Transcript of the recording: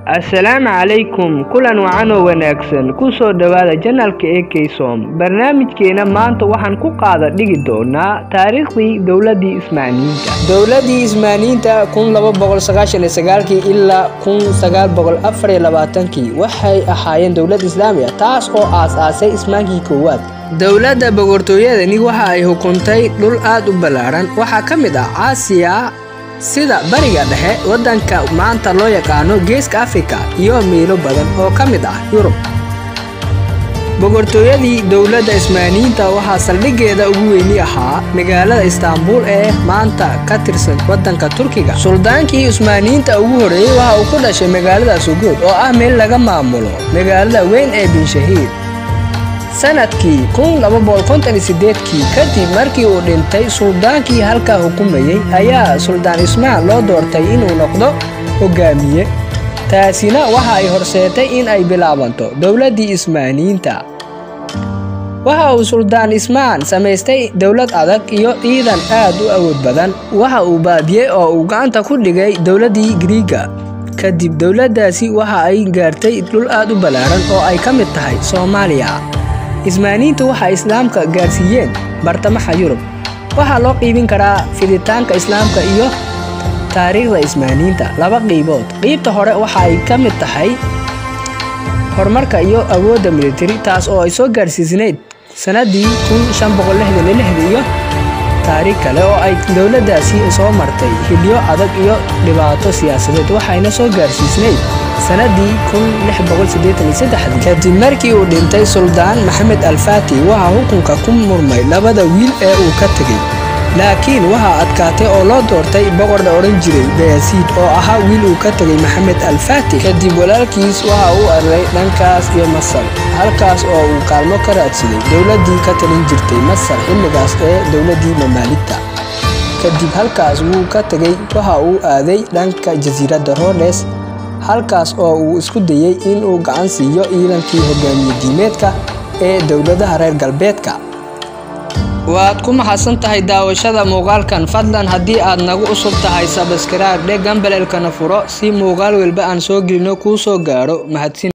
assalaamu calaykum kulan wacan oo wanaagsan ku soo dhowaada janalka ee keysom barnaamijkeena maanta waxaan ku qaada dhigi doonaa taariikhdii dowladii ismaaniyiinta dowladii ismaaniyiinta ilaa waxay ahaayeen dowlad islaami ah taas oo aas-aasay ismaankii koowaad dowladda boqortooyadani waxa ay hukuntay dhul aad u ballaaran waxaa ka mid ah caasiya sida bariga dhexe waddanka maanta loo yaqaano geeska afrika iyo miilo badan oo ka mid ah yurub boqortooyadii dowladda ismaaniyiinta waxaa saldhiggeeda ugu weyni ahaa magaalada istaanbul ee maanta ka tirsan waddanka turkiga suldaankii ismaaniyiinta ugu horreeyey waxa uu ku dhashay magaalada suguud oo ah meel laga maamulo magaalada weyn ee binshahiir sanadkii kii kadib markii uu dhintay suldaankii halkaa hukumayey ayaa suldaan ismaan loo doortay inuu noqdo hogaamiye taasina waxa ay horseetay in ay bilaabanto dowladdii ismaaniyiinta waxa uu suldaan ismaan samaystay dowlad adag iyo ciidan aad u awood badan waxa uu baadiyey oo uu gacanta ku dhigay dowladdii griiga kadib dowladdaasi waxa ay gaartay dhul aad u ballaaran oo ay ka mid tahay soomaaliya ismaaniyiintu waxay islaamka gaarsiiyeen bartamaha yurub waxaa loo qiibin karaa fiditaanka islaamka iyo taariikhda ismaaniyiinta laba qiibood qiibta hore waxa ay ka mid tahay horumarka iyo awoodda militari taas oo ay soo gaarsiisnayd sannaddii iyo taariikh kale oo ay dowladdaasi soo martay hidhyo adag iyo dhibaato siyaasadeed waxayna soo gaarsiisnayd sannaddii kadib markii uu dhintay suldaan maxamed alfaati waxaa xukunka ku murmay labada wiil ee uu ka tegey laakiin waxaa adkaatay oo loo doortay boqor la odhan jiray bayasiid oo ahaa wiil uu ka tegay maxamed alfaati kadib walaalkiis waxa uu araray dhankaas iyo masar halkaas oo uu kaalmo ka raadsaday dowladdii ka talin jirtay masar xilligaas ee dowladdii mamaaligta kadib halkaas wuu ka tegey waxa uu aaday dhanka jasiiradda roles halkaas oo uu isku dayey inuu gacan siiyo ciidankii hogaamiye diimeedka ee dowladaha reer galbeedka waad ku maxadsan tahay daawashada muuqaalkan fadlan haddii aad nagu cusub tahay sabskaraib dhe gambaleelkana furo si muuqaal walba aan soo gelino kuu soo gaadho mahadsin